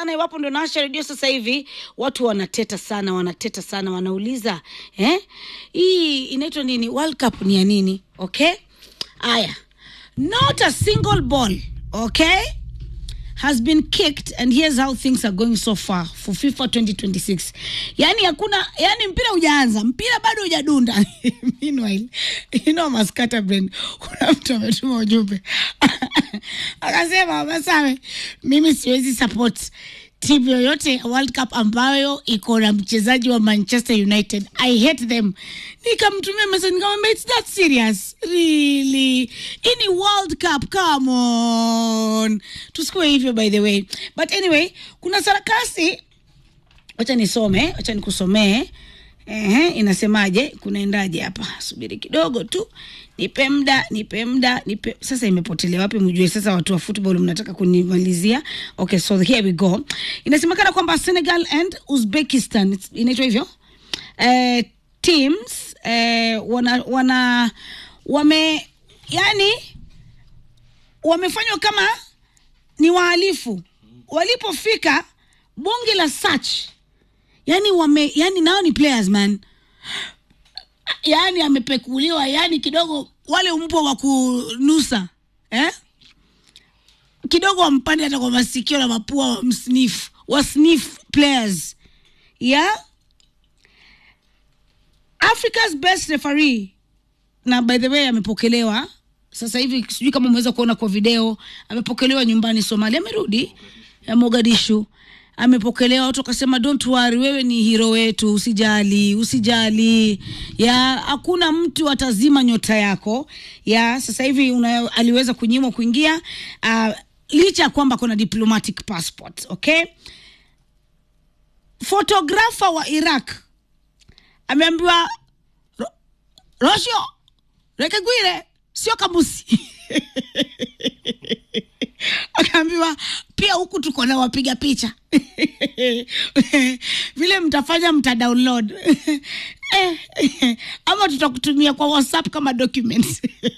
sana iwapo ndo naasha redio sasa hivi watu wanateta sana wanateta sana wanauliza eh? hii inaitwa nini world cup ni ya nini okay aya not a single ball okay has been kicked and here's how things are going so far for FIFA 2026. Yani hakuna yani mpira hujaanza, mpira bado hujadunda. Meanwhile, you know Maskata Brand, kuna mtu ametuma ujumbe akasema, Masawe, mimi siwezi support timu yoyote ya World Cup ambayo iko na mchezaji wa Manchester United. I hate them. Nikamtumia message nikamwambia it's that serious. Really? Hii ni World Cup, come on. Tusikuwe hivyo by the way. But anyway, kuna sarakasi wacha nisome, wacha nikusomee. Ehe, inasemaje? Kunaendaje hapa? Subiri kidogo tu, nipe muda, nipe muda, nipe. Sasa imepotelea wapi? Mjue sasa, watu wa football mnataka kunimalizia. Okay, so here we go. Inasemekana kwamba Senegal and Uzbekistan, it's- inaitwa hivyo eh, teams eh, wana, wana wame yani wamefanywa kama ni wahalifu walipofika bunge la search yani wame yani nao ni players man yani amepekuliwa yani kidogo wale mbwa wa kunusa eh? kidogo wampande hata kwa masikio na mapua wa msnif wa sniff players yeah? africa's best referee na by the way amepokelewa sasa hivi sijui kama umeweza kuona kwa video amepokelewa nyumbani somalia amerudi ya mogadishu amepokelewa watu wakasema don't worry wewe ni hiro wetu usijali usijali ya hakuna mtu atazima nyota yako ya sasa hivi una, aliweza kunyimwa kuingia uh, licha ya kwamba kuna diplomatic passport okay fotografa wa iraq ameambiwa "Ro- rosho rekegwire sio kamusi akaambiwa pia huku tuko na wapiga picha vile mtafanya mta download Eh, ama tutakutumia kwa whatsapp kama documents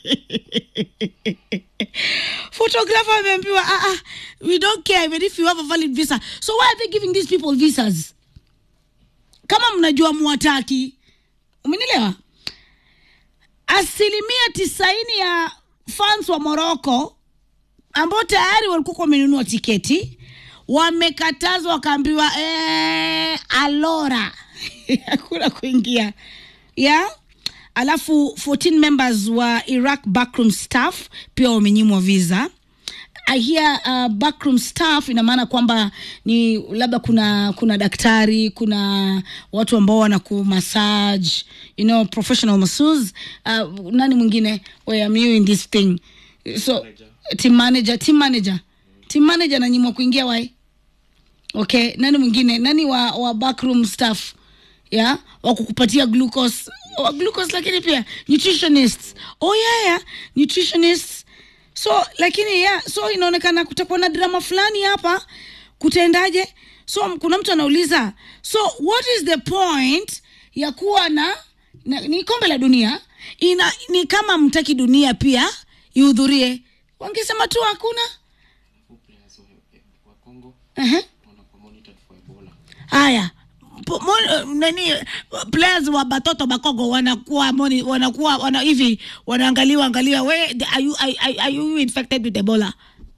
photographer ameambiwa ah, ah, we don't care even if you have a valid visa so why are they giving these people visas kama mnajua muwataki umenielewa asilimia tisaini ya fans wa moroko ambao tayari walikuwa wamenunua tiketi wamekatazwa wakaambiwa eh, alora hakuna kuingia ya alafu 14 members wa iraq backroom staff pia wamenyimwa visa I hear uh, backroom staff ina maana kwamba ni labda kuna kuna daktari kuna watu ambao wana kumassage you know professional masseuse uh, nani mwingine where am you in this thing so team manager team manager team manager ananyimwa kuingia wai okay nani mwingine nani wa, wa backroom staff ya wa kukupatia glucose wa glucose lakini pia nutritionists oh yeah, yeah. nutritionists so lakini yeah, so inaonekana kutakuwa na drama fulani hapa kutaendaje so kuna mtu anauliza so what is the point ya kuwa na, na ni kombe la dunia ina ni kama mtaki dunia pia ihudhurie wangesema tu hakuna players wa, wa Congo uh-huh. wanakuwa monitored for Ebola. haya po- mo- nani players wa batoto bakogo wanakuwa moni, wanakuwa wana hivi wanaangaliwa angaliwa we are you, are, are- are you infected with ebola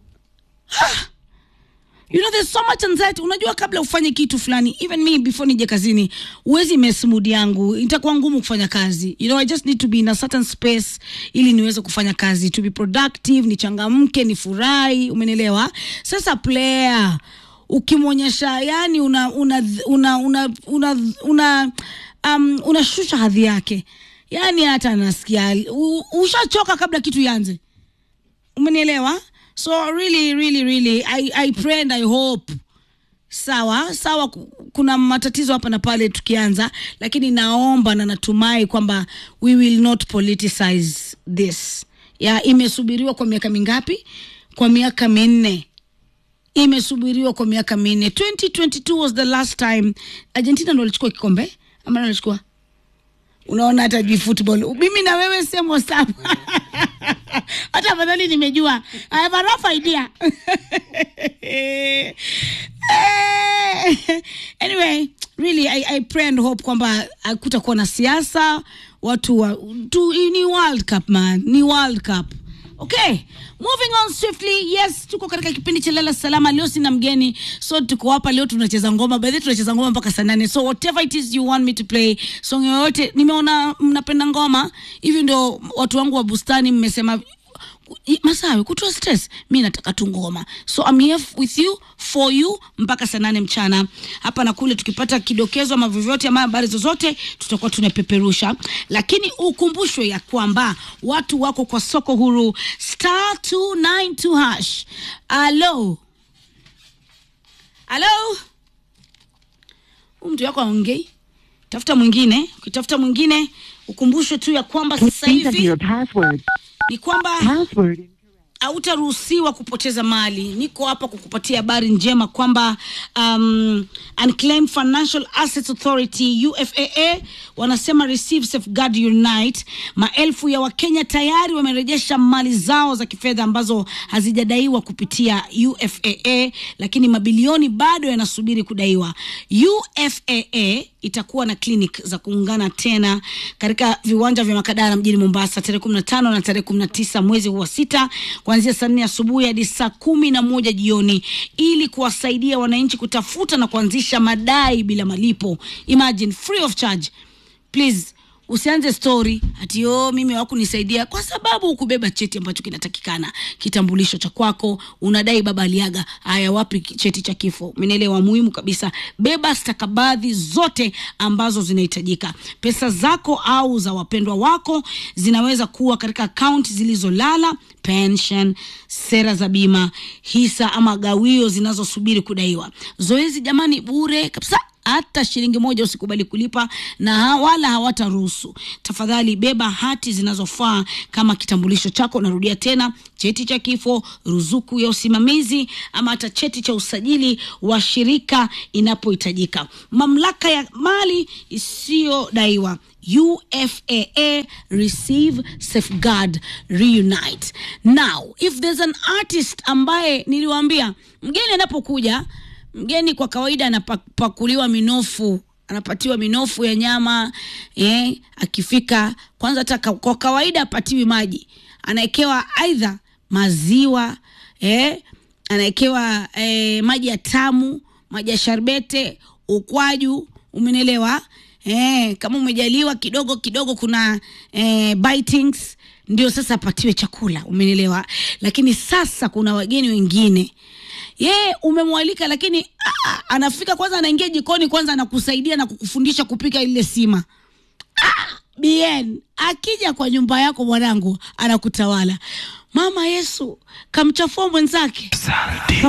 you know there's so much anxiety unajua kabla ufanye kitu fulani even me before nije kazini uwezi mess mood yangu itakuwa ngumu kufanya kazi you know i just need to be in a certain space ili niweze kufanya kazi to be productive nichangamke nifurahi umenielewa sasa player ukimwonyesha yani una una una una una, una um, unashusha hadhi yake yani hata anasikia u- ushachoka kabla kitu ianze umenielewa so really really really I, i pray and i hope sawa sawa ku- kuna matatizo hapa na pale tukianza lakini naomba na natumai kwamba we will not politicize this ya imesubiriwa kwa miaka mingapi kwa miaka minne imesubiriwa kwa miaka minne 2022 was the last time argentina ndo walichukua kikombe ama nani walichukua unaona hata jui football mimi na wewe semo sawa hata afadhali nimejua I have a rough idea eh, hope kwamba hakutakuwa na siasa watu wa, tu, ni world cup man ni world cup okay moving on swiftly yes tuko katika kipindi cha lala salama leo sina mgeni so tuko hapa leo tunacheza ngoma baadhi tunacheza ngoma mpaka saa nane so whatever it is you want me to play song yoyote nimeona mnapenda ngoma hivi ndio watu wangu wa bustani mmesema I- masawe kutoa stress mi nataka tu ngoma so I'm here f- with you for you mpaka saa nane mchana hapa na kule tukipata kidokezo ama vyovyote ama habari zozote tutakuwa tunapeperusha lakini ukumbushwe ya kwamba watu wako kwa soko huru star 292 hash alo alo huu mtu wako aongei tafuta mwingine ukitafuta mwingine ukumbushwe tu ya kwamba sasa Please enter hivi your password. ni kwamba Password. hautaruhusiwa kupoteza mali niko hapa kukupatia habari njema kwamba um, unclaimed financial assets authority ufaa wanasema receive safeguard unite maelfu ya wakenya tayari wamerejesha mali zao za kifedha ambazo hazijadaiwa kupitia ufaa lakini mabilioni bado yanasubiri kudaiwa ufaa itakuwa na clinic za kuungana tena katika viwanja vya makadara mjini mombasa tarehe 15 na tarehe 19 mwezi huu wa sita kuanzia saa nne asubuhi hadi saa kumi na moja jioni ili kuwasaidia wananchi kutafuta na kuanzisha madai bila malipo imagine free of charge please usianze story ati o mimi hawakunisaidia kwa sababu ukubeba cheti ambacho kinatakikana kitambulisho cha kwako unadai baba aliaga haya wapi ki- cheti cha kifo menelewa muhimu kabisa beba stakabadhi zote ambazo zinahitajika pesa zako au za wapendwa wako zinaweza kuwa katika akaunti zilizolala pension sera za bima hisa ama gawio zinazosubiri kudaiwa zoezi jamani bure kabisa hata shilingi moja usikubali kulipa na ha- wala hawataruhusu tafadhali beba hati zinazofaa kama kitambulisho chako narudia tena cheti cha kifo ruzuku ya usimamizi ama hata cheti cha usajili wa shirika inapohitajika mamlaka ya mali isiyodaiwa UFAA receive safeguard reunite now if there's an artist ambaye niliwaambia mgeni anapokuja mgeni kwa kawaida anapakuliwa minofu anapatiwa minofu ya nyama eh, akifika kwanza hata ka- kwa kawaida apatiwi maji anawekewa aidha maziwa eh, anawekewa eh, maji ya tamu maji ya sharbete ukwaju umenelewa eh, kama umejaliwa kidogo kidogo kuna eh, bitings ndio sasa apatiwe chakula umenelewa lakini sasa kuna wageni wengine yeye umemwalika lakini ah, anafika kwanza anaingia jikoni kwanza anakusaidia na kukufundisha kupika ile sima bien akija kwa nyumba yako mwanangu anakutawala mama yesu kamchafua mwenzake